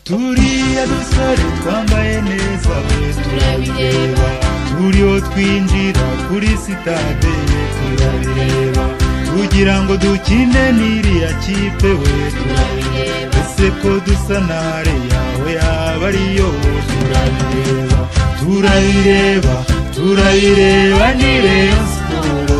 turiya dusore twambaye neza turabireba buriho twinjira kuri sitade turabireba kugira ngo dukine n'iriya kipe we turabireba ese ko dusa nare yawe yaba ariyo turabireba turabireba turabireba ni reyo siporo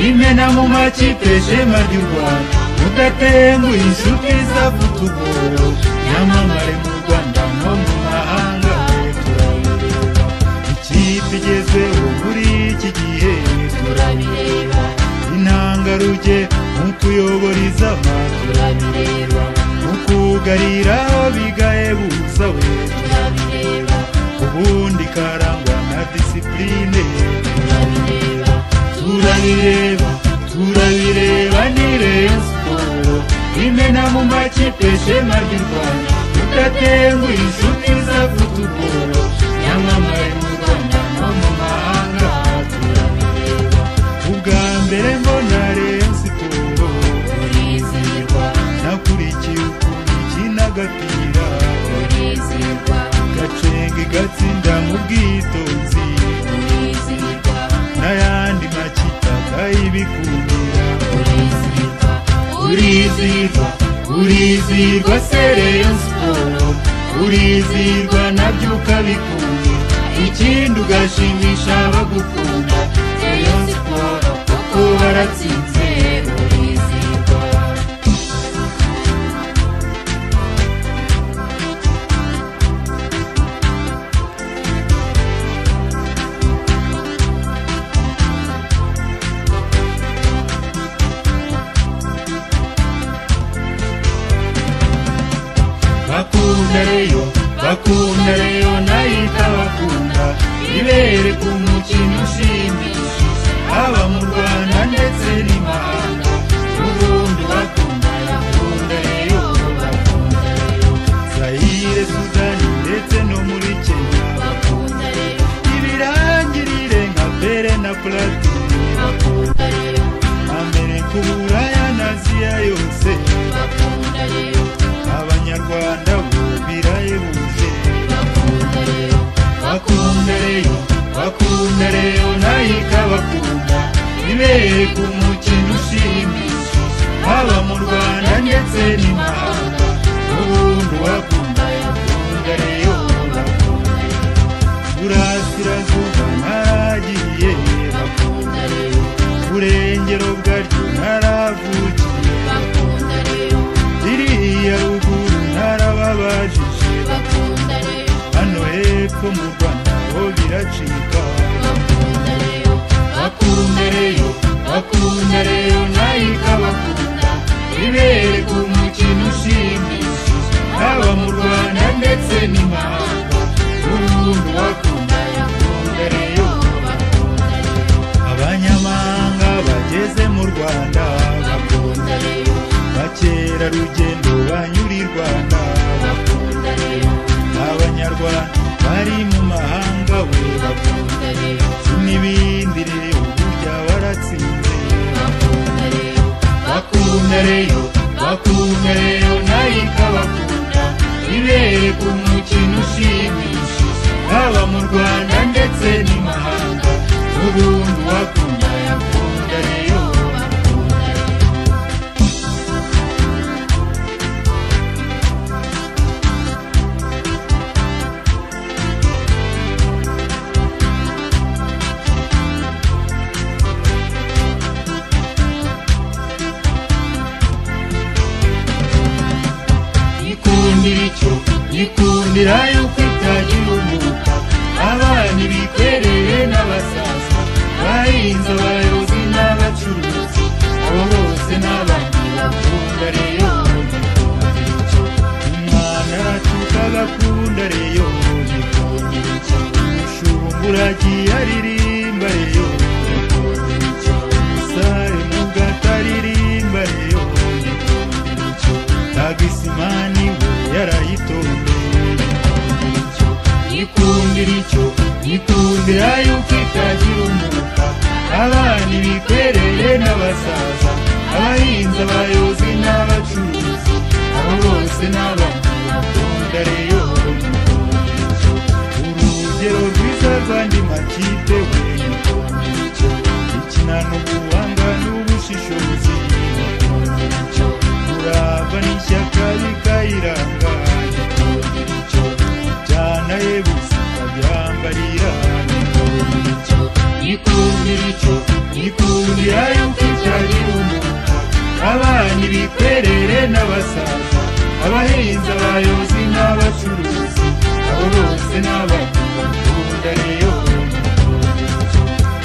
imena mu makipe shema ry'u rwanda mudatenguye inshuti z'abutugoro nyamamare mu rwanda no mu mahanga we turabireba ikipe igezweho muri iki gihe turabireba intangarugero mu kuyobora izaba turabireba mu kugarira bigahebuza we turabireba ubundi karangwa na disipurine turabireba turabireba turabireba ni reyo siporo imena mu makipe shema ry'u rwanda tudatenguye inshuti za futuboro nyamamare mu rwanda no mu mahanga turabireba ubwa mbere mbona reyo siporo urizihirwa nakurikiye ukuntu ikina agapira urizihirwa gacenga igatsinda mu bwitonzi urizihirwa n'ayandi makipe akayibikundira urizihirwa urizihirwa urizihirwa se reyo siporo urizihirwa nabyo ukabikunze ikindi ugashimisha abagukunda reyo siporo kuko baratsinze urizihirwa bakunda reyo bakunda reyo nayita bakunda ibere ku mukino ushimishije haba mu rwanda ndetse n'imahanga n'ubundi bakunda bakunda reyo bakunda reyo zayire sudani ndetse no muri kenya bakunda reyo ibirangirire nka pere na platini bakunda reyo amerika uburaya n'aziya yose bakunda reyo abanyarwanda bo birahebuje bakunda reyo bakunda reyo nayika bakunda ibere ku mukino ushimishije haba mu rwanda ndetse n'imahanga n'ubundi wakunda yakunda reyo bakunda reyo burasirazuba naragiye bakunda reyo burengero bwaryo naravugiye bakunda reyo iriya ruguru narababajije bakunda rero hano hepfo mu rwanda ho biracika bakunda rero bakunda rero bakunda rero nayika bakunda ibere ku mukino ushimishije haba mu rwanda ndetse n'imahanga ubundi bakunda yakunda rero bakunda rero abanyamahanga bageze mu rwanda bakunda rero bakerarugendo banyura i rwanda bakunda rero abanyarwanda bari mu mahanga we bakunda rero n'ibindi rero burya baratsinze bakunda rero bakunda rero bakunda rero nayika bakunda ibere ku mukino ushimishije haba mu rwanda ndetse n'imahanga n'ubundi wakunda yakunda rero bakunda rero yikundira icyo yikundira yuko itagira umwuka abana ibikwerere n'abasaza bahinze abayobozi n'abacuruzi abo bose n'abandi bakunda reyo yikundira icyo umwana aracuka agakunda reyo yikundira icyo umushumba uragiye aririmba reyo yikundira icyo umusare mu gataririmba reyo yikundira icyo tagisimani we yarayitondeye yikundira icyo yikundira yuko itagira umwuka abana ibikwerere n'abasaza abahinzi abayobozi n'abacuruzi abo bose n'abandi bakunda reyo abana ibikwerere n'abasaza abahinzi abayobozi n'abacuruzi abo bose n'abantu bakunda rero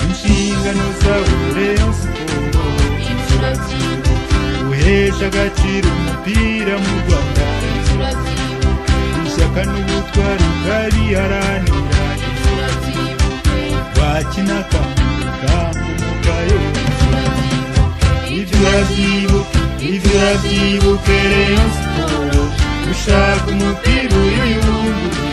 inshingano zabo rero siporo inzira zibuka guhesha agaciro umupira mu rwanda inzira zibuka ishyaka n'ubutwari ukariharanira inzira zibuka wakina akamaro kamugayo inzira zibuka If you have evil, if you have evil, Rayon Siporo ushaka umupira uyuyungurure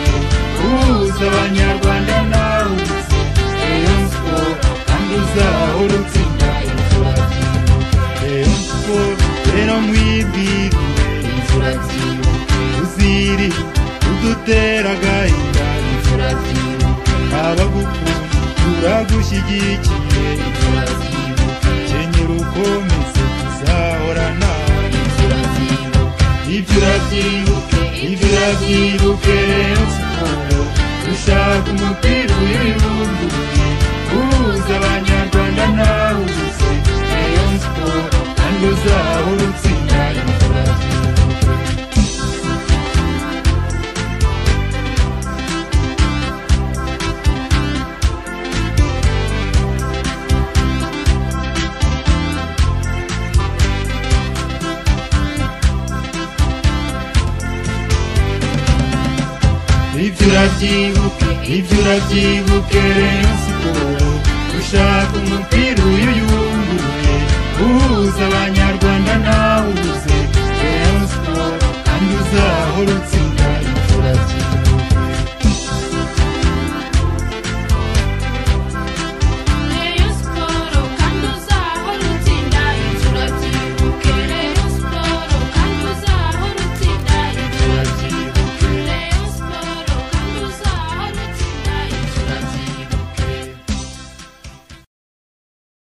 uhuza abanyarwanda nawe uze Rayon Siporo kandi uzahora utsinda inzira zibuka Rayon Siporo rero mwibwirire inzira zibuka uziri udutera agahinda inzira zibuka abagukunda turagushyigikiye inzira zibuka kenyera ukomeze tuzahora nawe inzira zibuka Ibyo urabyibuke, ibyo urabyibuke rero siporo Ushaka umupira uyibumbuye Uhuza abanyarwanda nawe uze Rayon Sport kandi uzahora utsinda inzira zibuka Ibyo urabyibuke, ibyo urabyibuke Rayon